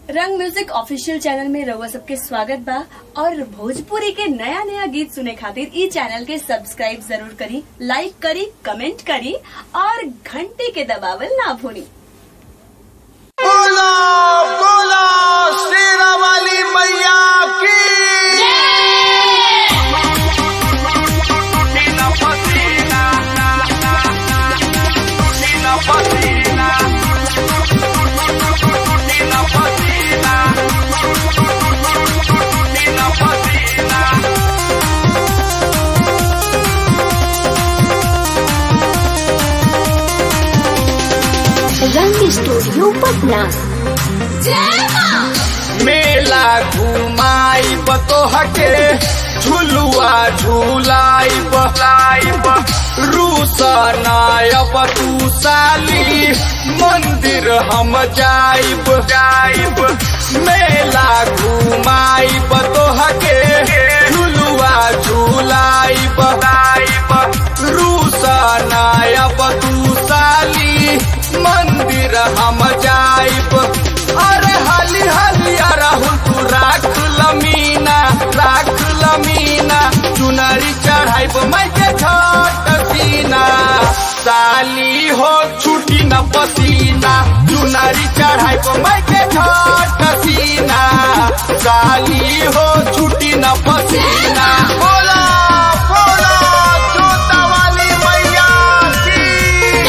रंग music official channel में रउआ सबके स्वागत बा और भोजपुरी के नया नया गीत सुने खातिर ई चैनल के सब्सक्राइब जरूर करी लाइक करी कमेंट करी और घंटी के दबावल ना भूली बोलो बोलो शेरा वाली मैया की नीला पसीना नीला पसीना नीला पसीना नीला पसीना रंग स्टूडियो पटना मेला घुमाई तो हटे झुलुआ झुलाई बलाइब रूसनायब तू साली मंदिर हम जाइब जाइब मेला घुमाई तो हटे झुलुआ झुलाई बलाइब रूसनायब तू साली मंदिर हम जाइब अरे हाली हाली राहुल तू राख लमीना राख लमीना चुनरी चढ़ाइब मैं के छठ सीना साली हो छुटी न पसीना चुनरी चढ़ाइब मैं के छठ सीना साली हो छुटी न पसीना बोला बोला जोता वाली मैया की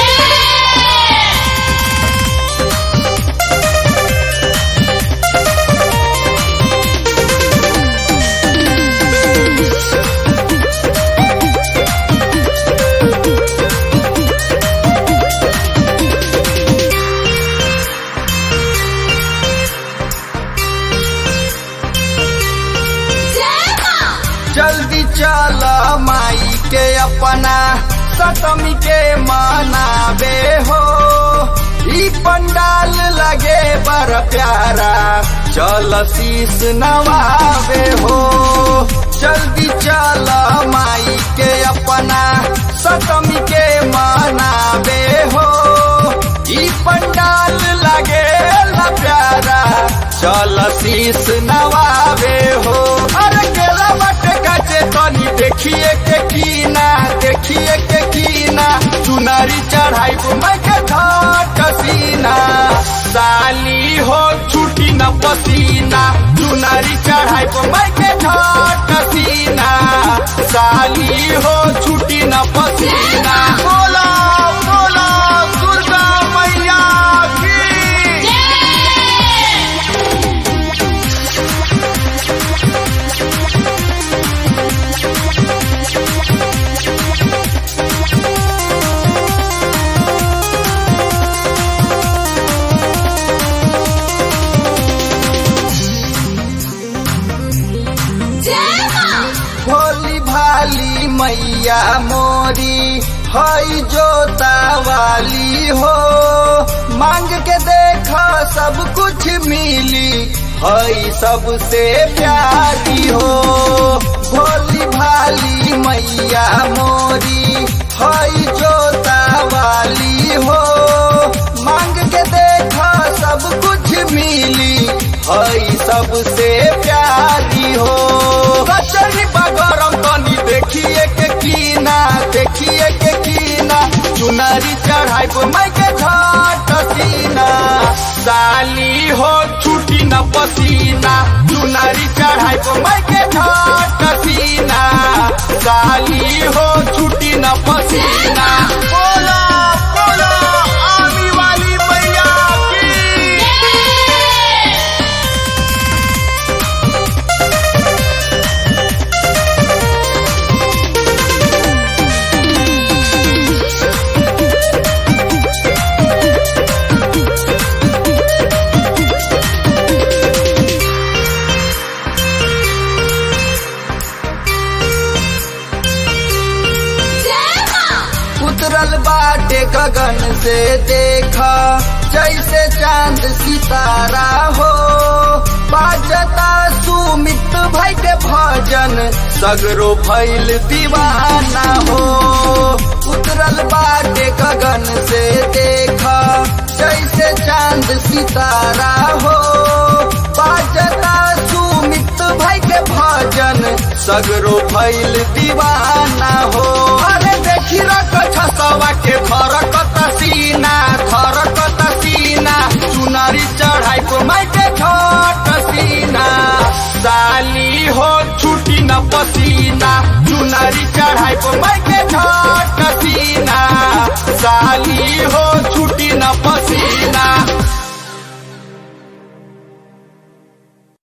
जल्दी चल माई के अपना सतमी के मनाबे हो ई पंडाल लगे बर प्यारा चल शीस नवाबे हो जल्दी चल माई के अपना सतमी के मनाबे हो ई पंडाल लगे ला प्यारा चल शीस नवाबे हो अरे केला बट गजे तनी देखिए के कीना देखिए के कीना चुनरी चढ़ाई मैं के घाट सीना साली हो छुटी न पसीना चुनरी चढ़ाई मैं के घाट सीना साली हो छुटी न पसीना बोला बोला दुर्गा मैया की भोली भाली मैया मोरी हई जोता वाली हो मांग के देख सब कुछ मिली हई सबसे प्यारी हो भोली भाली मैया मोरी हई जोता वाली हो मांग के देख सब कुछ मिली हई सबसे प्यारी हो कचरी बगरम तनी देखिए के कीना देखिए के कीना चुनरी चढ़ाई मैं के घाट सीना साली हो छुटी न पसीना चुनरी चढ़ाई मैं के घाट सीना साली हो छुटी न पसीना बोला बोला आमी वाली मैया की उतरल बाटे गगन से देखा जैसे चांद सितारा हो बाजता सुमित भाई के भजन सगरो भैल दीवाना हो उतरल बाटे गगन से देखा जैसे चांद सितारा हो सगरो भैल दीवाना हो अरे देखी रख छसवा के थरकत सीना थरकत सीना चुनरी चढ़ाई को माइके छट सीना साली हो छुटी न पसीना चुनरी चढ़ाई को माइके छट